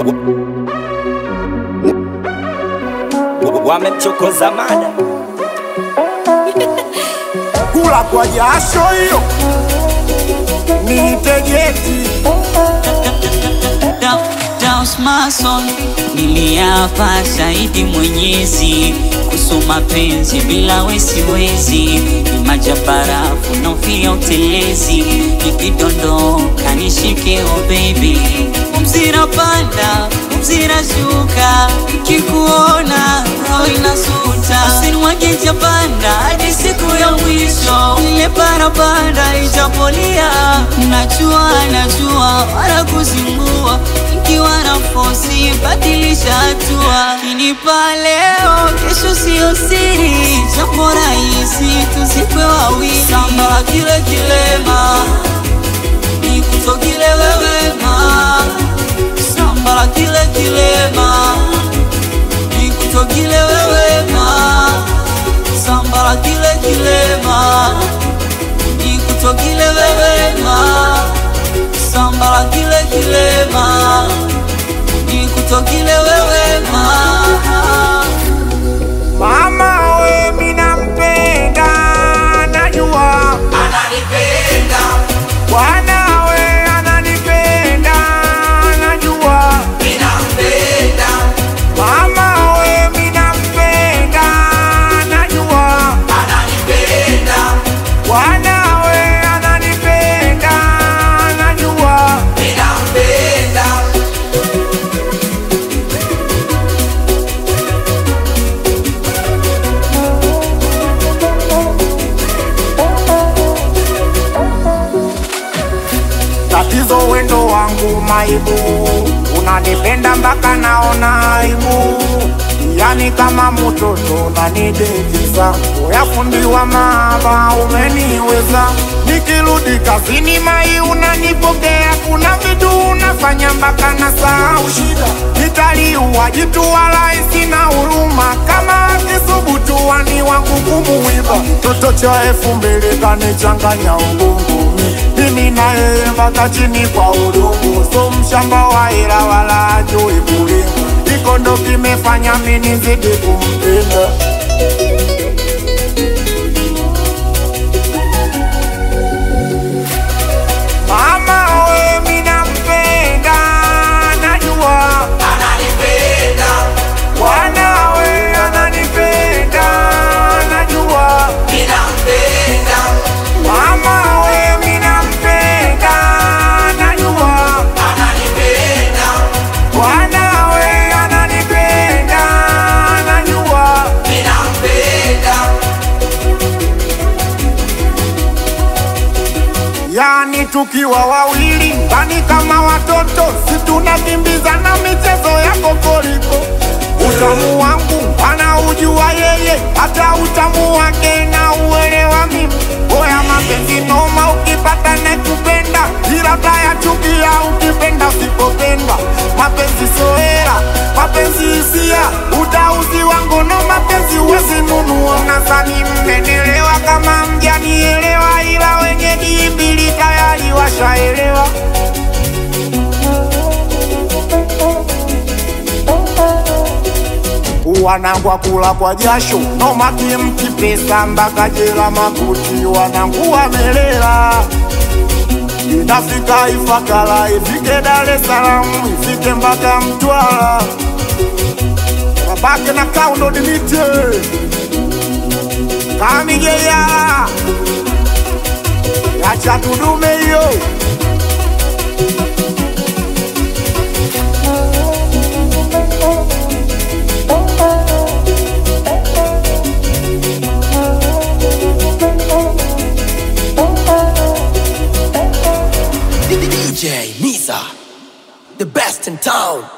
Wamemchokoza mada kula kwa jasho hiyo nitegeti Daus Mason niliapa shahidi Mwenyezi kuhusu mapenzi bila wesiwezi, ni maji ya barafu naofia utelezi, nikidondoka nishike oh baby, mzira panda mzira shuka, nikikuona roho inasuta, usinimwage japanda hadi siku ya mwisho, ile parapanda ijapolia, najua najua wala kuzingua ikiwa na fosi badilisha hatua, kinipa leo, kesho sio siri, jambo rahisi tuzikwe wawili, samba kile kilema nikutokile wewe ma samba kile kilema nikutokile wewe ma samba kile kilema nikutokile wewe ma samba kile kilema nikutokile wewe ma mama we minampenda najua bwana we ananipenda najua mama we minampenda najua bwana we ananipenda najua tatizo wendo wangu maibu unanipenda mpaka naona aibu yani kama mtoto unanidekeza uyafundiwa maaba umeniweza nikirudi kazini mai unanipokea kuna vitu unafanya mpaka na sahau shida nitaliua jitu wala sina huruma kama akisubutu wani wangu kumuiba toto cha elfu mbili kanichanganya ubongo mimi na yeye mpaka chini kwa udongo, so mshamba wa hela wala ajui kulima. Iko ndo kimefanya mimi nizidi kumpenda. Mama we mimi nampenda, najua Bwana we ananipenda, najua Mama we mimi nampenda, najua Bwana we ananipenda, najua Yani tukiwa wawili ndani kama watoto, si tunakimbizana michezo ya kokoriko. Utamu wangu anaujua yeye, hata utamu wake na uelewa mimi. Oya mapenzi noma, ukipata nekupenda, ila taya chukia ukipenda usipopenda. Mapenzi soera, mapenzi hisia, utauzi wangu no mapenzi uwezi nunua. Nadhani mmenelewa kama mjanielewa, ila wenye dimbili tayari washaelewa. wanangu wakula kwa jasho nomaki mkipesa mpaka jela makuti wanangu wamelela inafika Ifakara ifike Dar es Salaam ifike mpaka Mtwara wabake na kaundo dimite kamigeya yacha tudume hiyo DJ Nisa, the best in town.